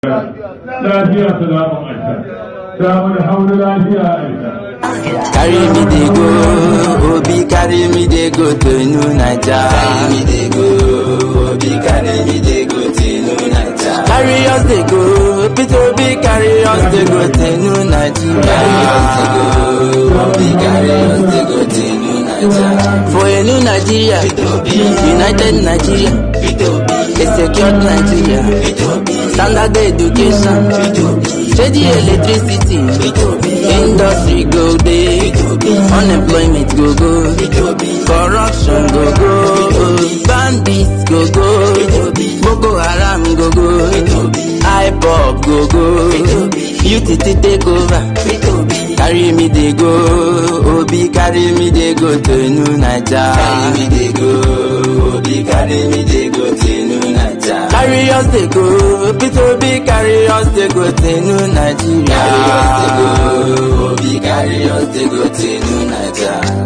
lafiya salamun aisha ta mana hauna lafiya aisha Carry me dey go, Obi carry me dey go to New Naija. Carry me dey go, Obi carry me dey go to New Naija. Carry us dey go, Peter Obi carry us dey go to New Nigeria. Carry us dey go, Obi carry us dey go to New Naija. For a new Nigeria, United Nigeria, a secured Nigeria, standard education, steady electricity, industry go dey, unemployment go go, corruption go go, bandits go go, Boko Haram go go, IPOB go go, UTT take over. Carry me dey go, Obi carry me dey go to New Naija. Carry me dey go, Obi carry me dey go to New Naija. Carry us dey go, Peter Obi carry us dey go to New Nigeria. Carry us dey go, Obi carry us dey go to New Naija.